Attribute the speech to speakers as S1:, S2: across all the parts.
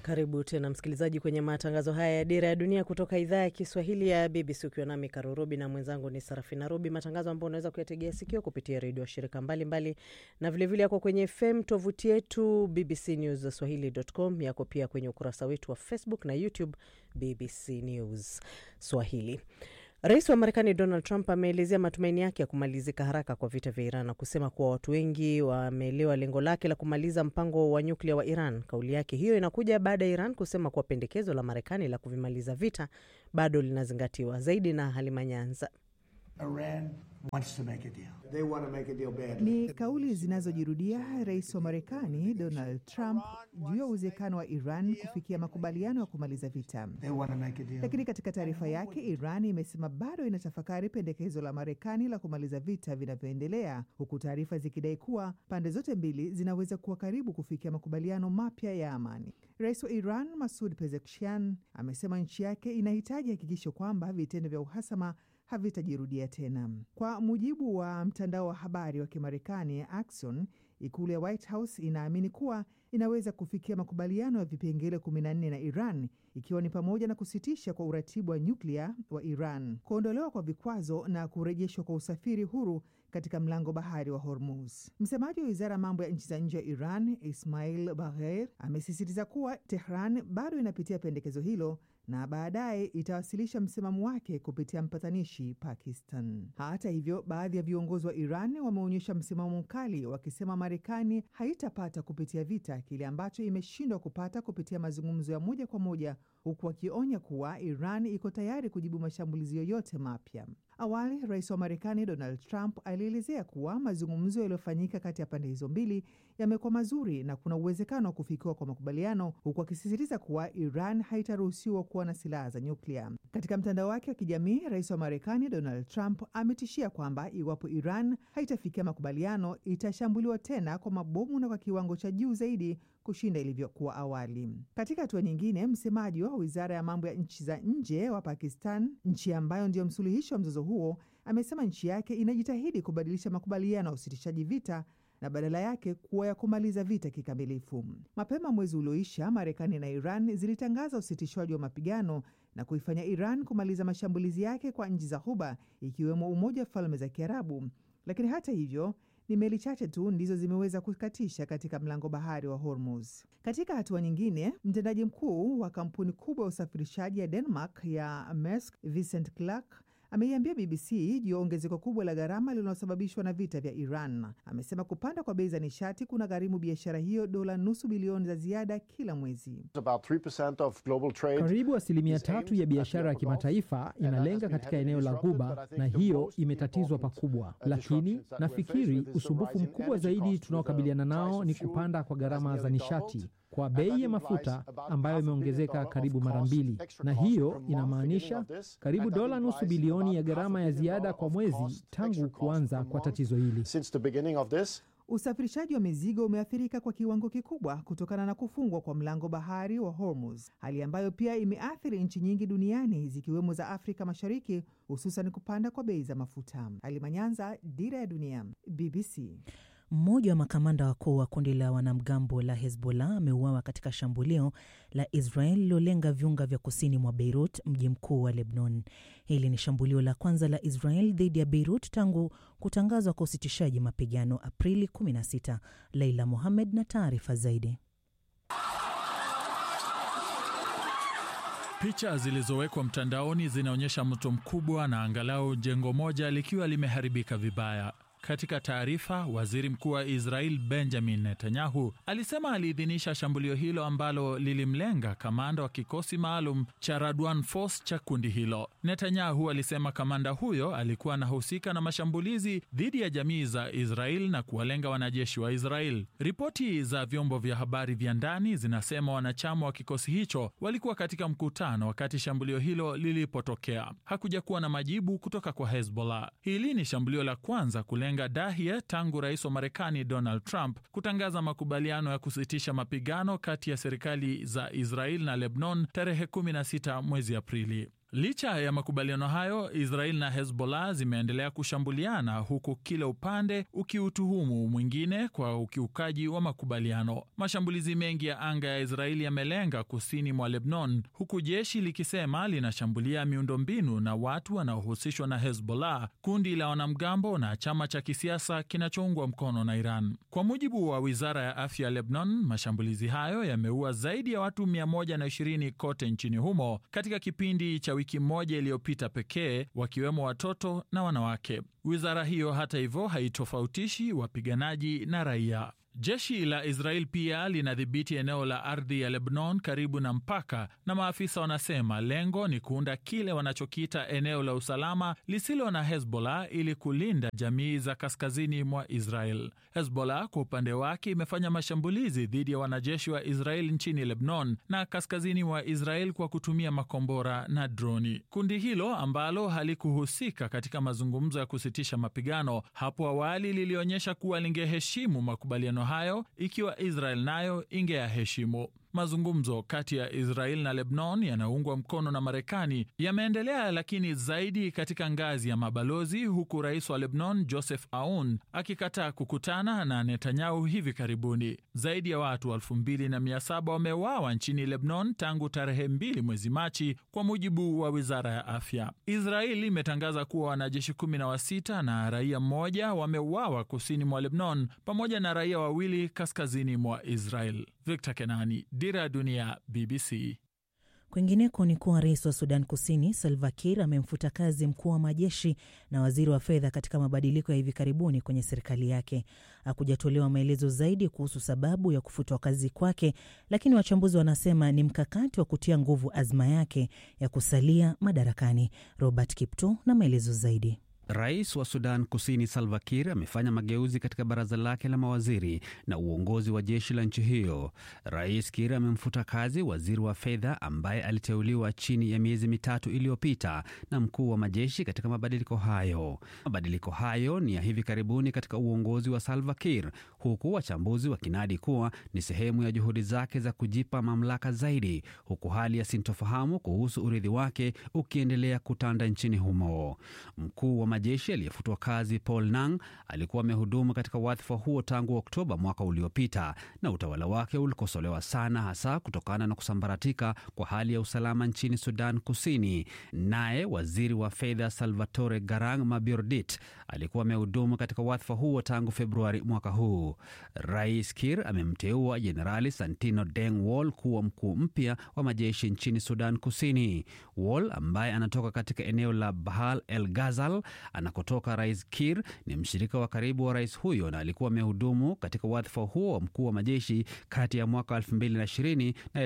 S1: Karibu tena msikilizaji kwenye matangazo haya ya Dira ya Dunia kutoka idhaa ya Kiswahili ya BBC ukiwa nami Karurobi na mwenzangu ni Sarafina Robi, matangazo ambayo unaweza kuyategea sikio kupitia redio wa shirika mbalimbali na vilevile yako kwenye FM, tovuti yetu BBC News Swahili.com, yako pia kwenye ukurasa wetu wa Facebook na YouTube BBC News Swahili. Rais wa Marekani Donald Trump ameelezea matumaini yake ya kumalizika haraka kwa vita vya Iran na kusema kuwa watu wengi wameelewa lengo lake la kumaliza mpango wa nyuklia wa Iran. Kauli yake hiyo inakuja baada ya Iran kusema kuwa pendekezo la Marekani la kuvimaliza vita bado linazingatiwa. Zaidi na Halima Nyanza.
S2: Iran wants to make a deal. They want to make a deal badly.
S3: Ni kauli zinazojirudia rais wa Marekani Donald Trump juu ya uwezekano wa Iran kufikia makubaliano ya kumaliza vita.
S2: They want to make a deal.
S3: Lakini katika taarifa yake, Iran imesema bado inatafakari pendekezo la Marekani la kumaliza vita vinavyoendelea, huku taarifa zikidai kuwa pande zote mbili zinaweza kuwa karibu kufikia makubaliano mapya ya amani. Rais wa Iran Masud Pezeshkian amesema nchi yake inahitaji hakikisho kwamba vitendo vya uhasama havitajirudia tena. Kwa mujibu wa mtandao wa habari wa Kimarekani Axios, ikulu ya White House inaamini kuwa inaweza kufikia makubaliano ya vipengele 14 na Iran, ikiwa ni pamoja na kusitisha kwa uratibu wa nyuklia wa Iran, kuondolewa kwa vikwazo na kurejeshwa kwa usafiri huru katika mlango bahari wa Hormuz. Msemaji wa wizara ya mambo ya nchi za nje ya Iran Ismail Bagher amesisitiza kuwa Tehran bado inapitia pendekezo hilo na baadaye itawasilisha msimamo wake kupitia mpatanishi Pakistan. Hata hivyo, baadhi ya viongozi wa Iran wameonyesha msimamo mkali, wakisema Marekani haitapata kupitia vita kile ambacho imeshindwa kupata kupitia mazungumzo ya moja kwa moja, huku wakionya kuwa Iran iko tayari kujibu mashambulizi yoyote mapya. Awali rais wa Marekani Donald Trump alielezea kuwa mazungumzo yaliyofanyika kati ya pande hizo mbili yamekuwa mazuri na kuna uwezekano wa kufikiwa kwa makubaliano, huku akisisitiza kuwa Iran haitaruhusiwa kuwa na silaha za nyuklia. Katika mtandao wake wa kijamii, rais wa Marekani Donald Trump ametishia kwamba iwapo Iran haitafikia makubaliano itashambuliwa tena kwa mabomu na kwa kiwango cha juu zaidi kushinda ilivyokuwa awali. Katika hatua nyingine, msemaji wa wizara ya mambo ya nchi za nje wa Pakistan, nchi ambayo ndiyo msuluhishi wa mzozo huo, amesema nchi yake inajitahidi kubadilisha makubaliano ya usitishaji vita na badala yake kuwa ya kumaliza vita kikamilifu. Mapema mwezi ulioisha, Marekani na Iran zilitangaza usitishwaji wa mapigano na kuifanya Iran kumaliza mashambulizi yake kwa nchi za Ghuba, ikiwemo Umoja wa Falme za Kiarabu. Lakini hata hivyo ni meli chache tu ndizo zimeweza kukatisha katika mlango bahari wa Hormuz. Katika hatua nyingine, mtendaji mkuu wa kampuni kubwa ya usafirishaji ya Denmark ya Maersk, Vincent Clerc ameiambia BBC juu ya ongezeko kubwa la gharama linalosababishwa na vita vya Iran. Amesema kupanda kwa bei za nishati kuna gharimu biashara hiyo dola nusu bilioni za ziada kila mwezi.
S4: Karibu asilimia tatu ya biashara ya kimataifa inalenga katika eneo la Ghuba, na hiyo imetatizwa pakubwa. Lakini nafikiri usumbufu mkubwa zaidi tunaokabiliana nao ni kupanda kwa gharama za nishati kwa bei ya mafuta ambayo imeongezeka karibu mara mbili, na hiyo inamaanisha karibu dola nusu bilioni ya gharama ya ziada kwa mwezi tangu kuanza kwa tatizo hili.
S3: Usafirishaji wa mizigo umeathirika kwa kiwango kikubwa kutokana na kufungwa kwa mlango bahari wa Hormuz, hali ambayo pia imeathiri nchi nyingi duniani zikiwemo za Afrika Mashariki, hususan kupanda kwa bei za mafuta. Alimanyanza, Dira ya Dunia, BBC.
S5: Mmoja wa makamanda wakuu wa kundi la wanamgambo la Hezbollah ameuawa katika shambulio la Israel lilolenga viunga vya kusini mwa Beirut, mji mkuu wa Lebanon. Hili ni shambulio la kwanza la Israel dhidi ya Beirut tangu kutangazwa kwa usitishaji mapigano Aprili 16. Leila Mohamed na taarifa zaidi.
S6: Picha zilizowekwa mtandaoni zinaonyesha moto mkubwa na angalau jengo moja likiwa limeharibika vibaya. Katika taarifa, waziri mkuu wa Israel Benjamin Netanyahu alisema aliidhinisha shambulio hilo ambalo lilimlenga kamanda wa kikosi maalum cha Radwan Force cha kundi hilo. Netanyahu alisema kamanda huyo alikuwa anahusika na mashambulizi dhidi ya jamii za Israel na kuwalenga wanajeshi wa Israel. Ripoti za vyombo vya habari vya ndani zinasema wanachama wa kikosi hicho walikuwa katika mkutano wakati shambulio hilo lilipotokea. Hakuja kuwa na majibu kutoka kwa Hezbollah. Hili ni shambulio la kwanza kulenga Dahia tangu rais wa Marekani Donald Trump kutangaza makubaliano ya kusitisha mapigano kati ya serikali za Israel na Lebanon tarehe 16 mwezi Aprili. Licha ya makubaliano hayo, Israel na Hezbollah zimeendelea kushambuliana huku kila upande ukiutuhumu mwingine kwa ukiukaji wa makubaliano. Mashambulizi mengi ya anga ya Israeli yamelenga kusini mwa Lebanon, huku jeshi likisema linashambulia miundombinu na watu wanaohusishwa na Hezbollah, kundi la wanamgambo na chama cha kisiasa kinachoungwa mkono na Iran. Kwa mujibu wa wizara ya afya ya Lebanon, mashambulizi hayo yameua zaidi ya watu 120 kote nchini humo katika kipindi cha wiki moja iliyopita pekee, wakiwemo watoto na wanawake. Wizara hiyo hata hivyo haitofautishi wapiganaji na raia. Jeshi la Israel pia linadhibiti eneo la ardhi ya Lebanon karibu na mpaka, na maafisa wanasema lengo ni kuunda kile wanachokiita eneo la usalama lisilo na Hezbollah ili kulinda jamii za kaskazini mwa Israel. Hezbollah kwa upande wake imefanya mashambulizi dhidi ya wanajeshi wa Israel nchini Lebanon na kaskazini mwa Israel kwa kutumia makombora na droni. Kundi hilo ambalo halikuhusika katika mazungumzo ya kusitisha mapigano hapo awali lilionyesha kuwa lingeheshimu makubaliano hayo ikiwa Israel nayo ingeyaheshimu. Mazungumzo kati ya Israel na Lebanon yanaungwa mkono na Marekani yameendelea, lakini zaidi katika ngazi ya mabalozi, huku rais wa Lebanon Joseph Aoun akikataa kukutana na Netanyahu hivi karibuni. Zaidi ya watu elfu mbili na mia saba wameuawa nchini Lebanon tangu tarehe mbili mwezi Machi, kwa mujibu wa wizara ya afya. Israel imetangaza kuwa wanajeshi kumi na wasita na raia mmoja wameuawa kusini mwa Lebanon, pamoja na raia wawili kaskazini mwa Israel. Victor Kenani, Dira ya Dunia, BBC.
S5: Kwingineko ni kuwa rais wa Sudan Kusini Salva Kiir amemfuta kazi mkuu wa majeshi na waziri wa fedha katika mabadiliko ya hivi karibuni kwenye serikali yake. Hakujatolewa maelezo zaidi kuhusu sababu ya kufutwa kazi kwake, lakini wachambuzi wanasema ni mkakati wa kutia nguvu azma yake ya kusalia madarakani. Robert Kipto na maelezo zaidi.
S7: Rais wa Sudan Kusini Salva Kiir amefanya mageuzi katika baraza lake la mawaziri na uongozi wa jeshi la nchi hiyo. Rais Kiir amemfuta kazi waziri wa fedha ambaye aliteuliwa chini ya miezi mitatu iliyopita na mkuu wa majeshi katika mabadiliko hayo. Mabadiliko hayo ni ya hivi karibuni katika uongozi wa Salva Kiir, huku wachambuzi wakinadi kuwa ni sehemu ya juhudi zake za kujipa mamlaka zaidi, huku hali ya sintofahamu kuhusu urithi wake ukiendelea kutanda nchini humo. Mkuu wa majeshi aliyefutwa kazi Paul Nang alikuwa amehudumu katika wadhifa huo tangu Oktoba mwaka uliopita, na utawala wake ulikosolewa sana, hasa kutokana na kusambaratika kwa hali ya usalama nchini Sudan Kusini. Naye waziri wa fedha Salvatore Garang Mabiordit alikuwa amehudumu katika wadhifa huo tangu Februari mwaka huu. Rais Kir amemteua Jenerali Santino Deng Wol kuwa mkuu mpya wa majeshi nchini Sudan Kusini. Wol ambaye anatoka katika eneo la Bahal el Ghazal anakotoka Rais Kir ni mshirika wa karibu wa rais huyo na alikuwa amehudumu katika wadhifa huo wa mkuu wa majeshi kati ya mwaka 2020 na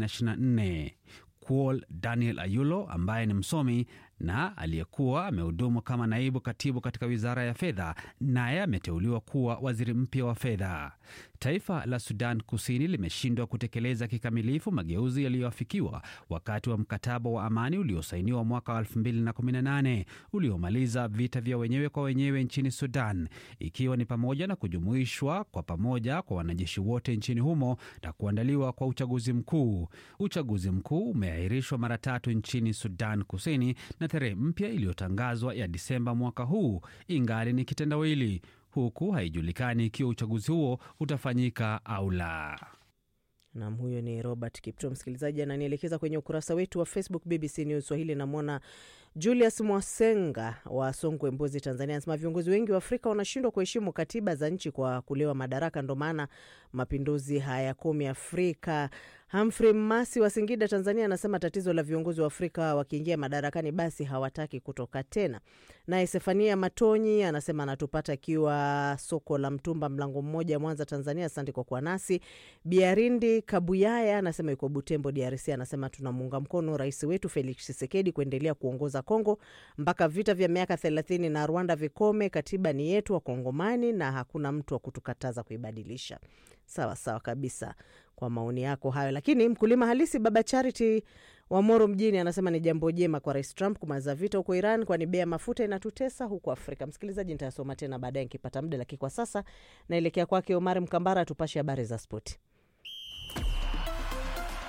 S7: 2024. Kuol Daniel Ayulo ambaye ni msomi na aliyekuwa amehudumu kama naibu katibu katika wizara ya fedha, naye ameteuliwa kuwa waziri mpya wa fedha. Taifa la Sudan Kusini limeshindwa kutekeleza kikamilifu mageuzi yaliyoafikiwa wakati wa mkataba wa amani uliosainiwa mwaka wa 2018 uliomaliza vita vya wenyewe kwa wenyewe nchini Sudan, ikiwa ni pamoja na kujumuishwa kwa pamoja kwa wanajeshi wote nchini humo na kuandaliwa kwa uchaguzi mkuu. Uchaguzi mkuu umeahirishwa mara tatu nchini Sudan Kusini na tarehe mpya iliyotangazwa ya Disemba mwaka huu ingali ni kitendawili, huku haijulikani ikiwa uchaguzi huo utafanyika au la.
S1: Nam, huyo ni Robert Kipto. Msikilizaji ananielekeza kwenye ukurasa wetu wa Facebook BBC News Swahili. Namwona Julius Mwasenga wa Songwe, Mbozi, Tanzania, anasema viongozi wengi wa Afrika wanashindwa kuheshimu katiba za nchi kwa kulewa madaraka, ndo maana mapinduzi hayakomi Afrika. Humphrey Masi wa Singida, Tanzania, anasema tatizo la viongozi wa Afrika wakiingia madarakani basi hawataki kutoka tena. Naye Sefania Matonyi anasema anatupata akiwa soko la mtumba mlango mmoja, Mwanza, Tanzania. Asante kwa kuwa nasi. Biarindi Kabuyaya anasema yuko Butembo, DRC, anasema tunamuunga mkono rais wetu Felix Tshisekedi kuendelea kuongoza Kongo mpaka vita vya miaka thelathini na Rwanda vikome. Katiba ni yetu Wakongomani na hakuna mtu wa kutukataza kuibadilisha. Sawa sawa kabisa kwa maoni yako hayo. Lakini mkulima halisi Baba Charity wa Moro mjini anasema ni jambo jema kwa Rais Trump kumaliza vita huko Iran, kwani bei ya mafuta inatutesa huko Afrika. Msikilizaji, nitayasoma tena baadaye nikipata muda, lakini kwa sasa naelekea kwake Omar Mkambara atupashe habari za spoti.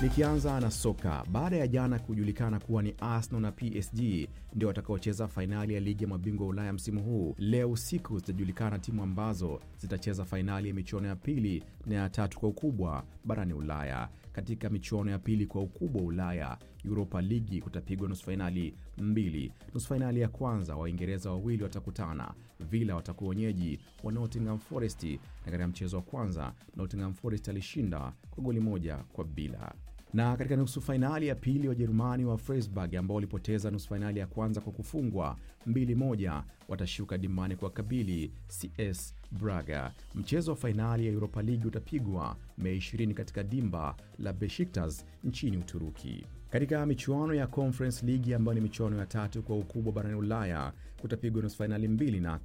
S8: Nikianza na soka, baada ya jana kujulikana kuwa ni Arsenal na PSG ndio watakaocheza fainali ya ligi ya mabingwa Ulaya msimu huu, leo usiku zitajulikana timu ambazo zitacheza fainali ya michuano ya pili na ya tatu kwa ukubwa barani Ulaya. Katika michuano ya pili kwa ukubwa wa Ulaya, Europa Ligi kutapigwa nusu fainali mbili. Nusu fainali ya kwanza, Waingereza wawili watakutana. Villa watakuwa wenyeji wa Nottingham Forest, na katika mchezo wa kwanza Nottingham Forest alishinda kwa goli moja kwa bila na katika nusu fainali ya pili Wajerumani wa Freiburg ambao walipoteza nusu fainali ya kwanza kwa kufungwa 2-1 watashuka dimbani kwa kabili CS Braga. Mchezo wa fainali ya Europa League utapigwa Mei 20 katika dimba la Besiktas nchini Uturuki. Katika michuano ya Conference League ambayo ni michuano ya tatu kwa ukubwa barani Ulaya kutapigwa nusu fainali mbili na